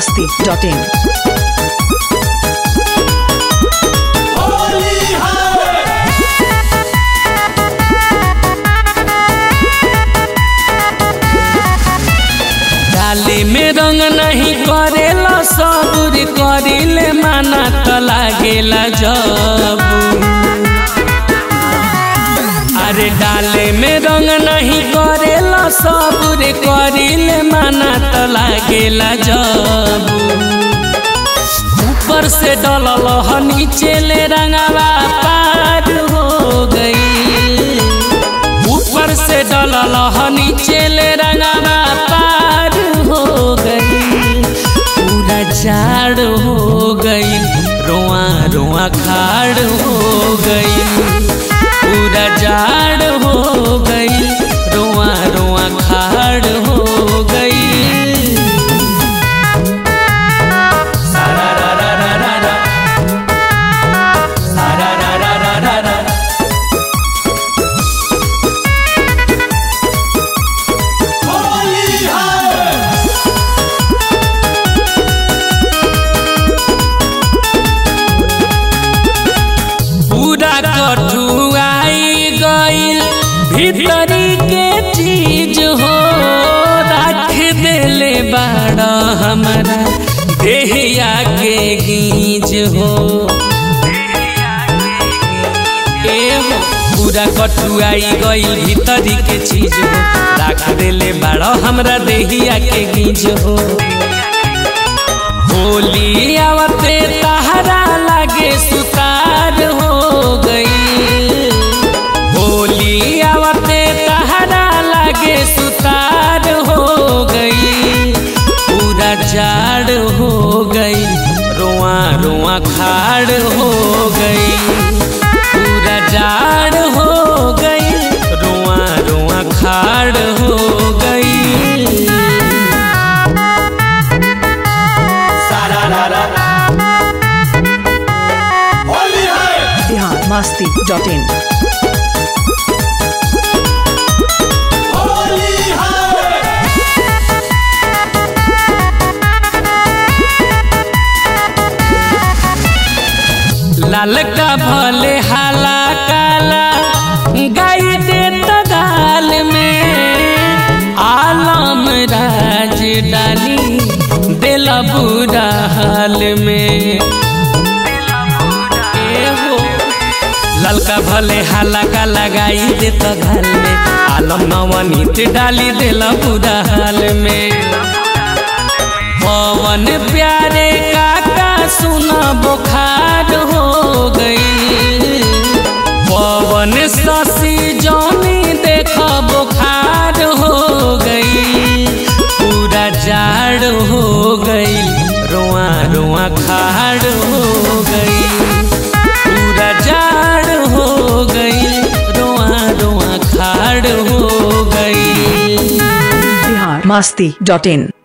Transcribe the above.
masti.in. डाली में रंग नहीं करेला सबूर करिले माना त लागेला जब अरे डाले में रंग नहीं करेला सबूर करिले माना त लागेला जब ऊपर से डलल ह नीचे ले रंगवा पार हो गई ऊपर से डलल ह नीचे ले रंगवा पार हो गई पूरा झाड़ हो गई रोआ रोआ खाड़ हो गई पूरा झाड़ हो गई रोआ रोआ खाड़ हो गई सारा रा रा रा रा रा सारा रा रा रा रा रा पूरा कठुआई गईल भीतरी के चीज हो रख देले बाड़ा हमारा देहिया के गीज हो ए हो पूरा कठुआई गईल भीतरी के चीज हो रख देले बाड़ा हमरा देहिया के गीज हो होली आवते तहरा लागे सुतार हो गई होली आवते तहरा लागे सुतार हो गई पूरा जाड़ हो गई रोआ रोआ खाड़ हो गई पूरा जाड़ हो गई रोआ रोआ खाड़ हो गई सारा रा रा Bihar masti.in. लाल का भले हाला काला गाई दे तगाल में आलम राज डाली दिल बुरा हाल में ए हो ललका भले हाला का लगाई दे तगाल में आलम नवनीत डाली दिल बुरा हाल में पवन प्यारे काका सुना बुखार हो गई पवन शशि जौनी देख बुखार हो गई पूरा जाड़ हो गई रोआ रोआ खाड़ हो गई पूरा जाड़ हो गई रोआ रोआ खाड़ हो गई Bihar masti.in.